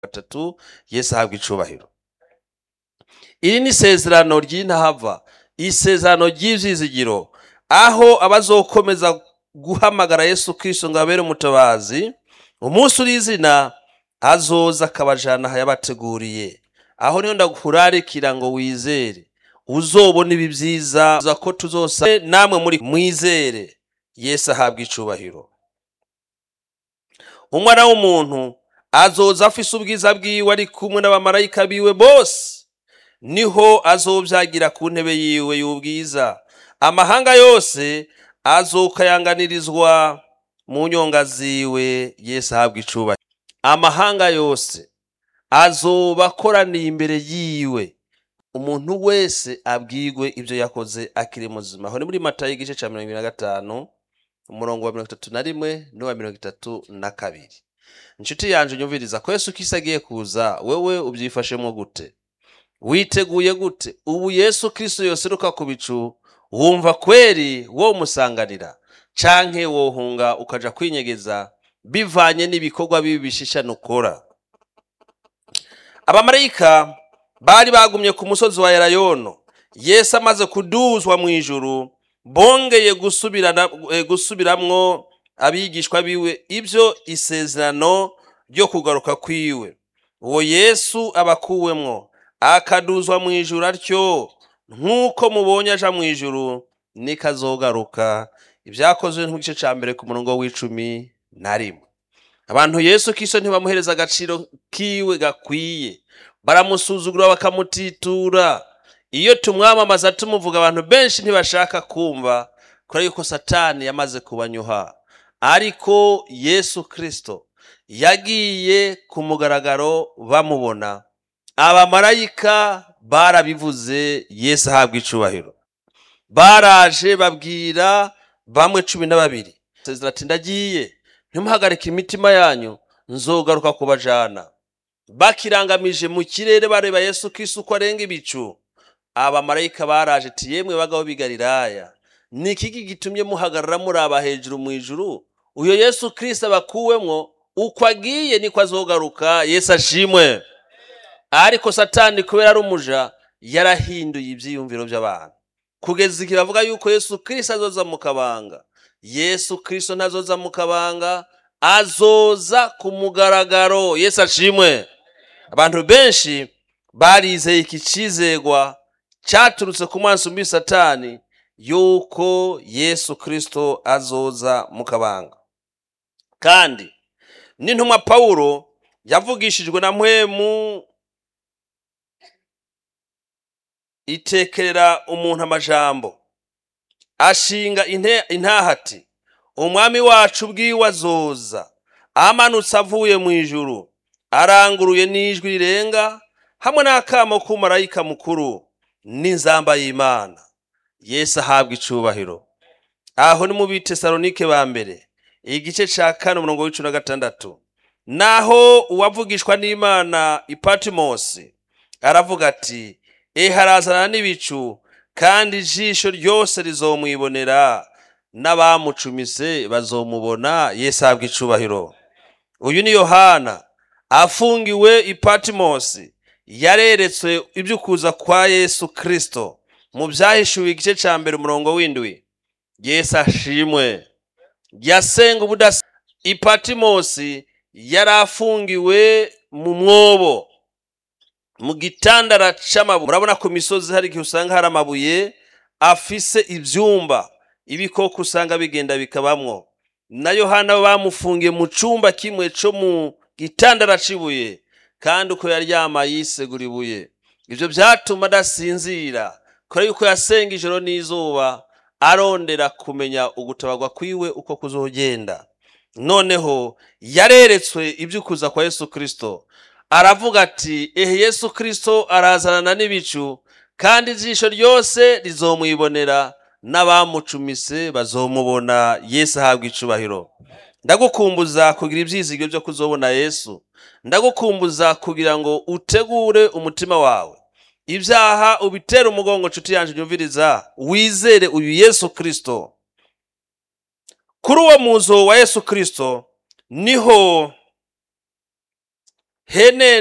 gatatu yesu ahabwa icubahiro iri ni isezerano ry'intahava isezerano ry'ivyizigiro aho abazokomeza guhamagara yesu kristo ngo abere umutabazi umunsi uri izina azoza akabajana aho yabateguriye aho niho ndakurarikira ngo wizere uzobona ibi vyiza uza ko tuzosa namwe muri mwizere yesu ahabwa icubahiro umwana w'umuntu azoza afise ubwiza bwiwe ari kumwe n'abamarayika biwe bose niho azovyagira ku ntebe yiwe y'ubwiza amahanga yose azokayanganirizwa mu nyonga ziwe yesu ahabwa icubahiro amahanga yose azoba akoraniye imbere yiwe umuntu wese abwirwe ibyo yakoze akiri muzima aho ni muri matayo igice cya mirongo ibiri na gatanu umurongo wa mirongo itatu na rimwe n'uwa mirongo itatu na kabiri inshuti yanje nyumviriza ko yesu kisi agiye kuza wewe ubyifashemo gute witeguye gute ubu yesu kristo yoseruka ku bicu wumva kweri wo musanganira canke wohunga ukaja kwinyegeza bivanye n'ibikorwa bibi bishishana ukora abamarayika bari bagumye ku musozi wa elayono yesu amaze kuduzwa mu ijuru bongeye gusubirana eh, gusubiramwo abigishwa biwe ibyo isezerano ryo kugaruka kwiwe uwo yesu abakuwemwo akaduzwa mu ijuru atyo nk'uko mubonye aja mu ijuru niko azogaruka ibyakozwe nk'igice cya mbere ku murongo w'icumi na rimwe abantu yesu kiso ntibamuhereza agaciro kiwe gakwiye baramusuzugura bakamutitura iyo tumwamamaza tumuvuga abantu benshi ntibashaka kumva kubera yuko satani yamaze kubanyuha ariko yesu kristo yagiye ku mugaragaro bamubona abamarayika barabivuze yesu ahabwa icubahiro baraje babwira bamwe cumi na babiri sezera ati ndagiye ntimuhagarike imitima yanyu nzogaruka kubajana bakirangamije mu kirere bareba yesu kristo uko arenga ibicu abamarayika baraje ati yemwe bagabo b'i galilaya ni ikiki gitumye muhagarara muraba hejuru mu ijuru uyo yesu kristo abakuwemwo uko agiye niko azogaruka yesu ashimwe ariko satani kubera ari umuja yarahinduye ibyiyumviro by'abantu kugeza igihe bavuga yuko yesu kristo azoza mu kabanga yesu kristo ntazoza mu kabanga azoza ku mugaragaro yesu ashimwe abantu benshi barizeye iki cizegwa cyaturutse ku maso mbi satani yuko yesu kristo azoza mu kabanga kandi n'intumwa pawulo yavugishijwe na mpwemu itekerera umuntu amajambo ashinga inte- intahati umwami wacu ubwiwe azoza amanutse avuye mu ijuru aranguruye n'ijwi rirenga hamwe n'akamo k'umumarayika mukuru n'inzamba y'imana yesu ahabwa icubahiro aho ni mu bitesalonike ba mbere igice ca kane umurongo w'icumi na gatandatu naho uwavugishwa n'imana ipatimosi aravuga ati eharazana n'ibicu kandi ijisho ryose rizomwibonera n'abamucumise bazomubona yesu ahabwa icubahiro uyu ni yohana afungiwe ipatimosi yareretswe iby'ukuza kwa yesu kristo mu byahishuwe igice cya mbere umurongo w'indwi yesu ashimwe yasenga ubudasa ipatimosi yari afungiwe mu mwobo mu gitandara c'amabuye murabona ku misozi hari igihe usanga hari amabuye afise ivyumba ibikoko usanga bigenda bikabamwo na yohana bo bamufungiye mu cumba kimwe co mu gitandara c'ibuye kandi uko yaryama yisegura ibuye ivyo vyatuma adasinzira kubera yuko yasenga ijoro n'izuba arondera kumenya ugutabarwa kwiwe uko kuzogenda noneho yareretswe ivy'ukuza kwa yesu kristo aravuga ati ehe yesu kristo arazanana n'ibicu kandi ijisho ryose rizomwibonera n'abamucumise bazomubona yesu ahabwa icubahiro ndagukumbuza kugira ibyizigiro byo kuzobona yesu ndagukumbuza kugira ngo utegure umutima wawe ibyaha ubitere umugongo nshuti yanjye nyumviriza wizere uyu yesu kristo kuri uwo muzo wa yesu kristo niho hene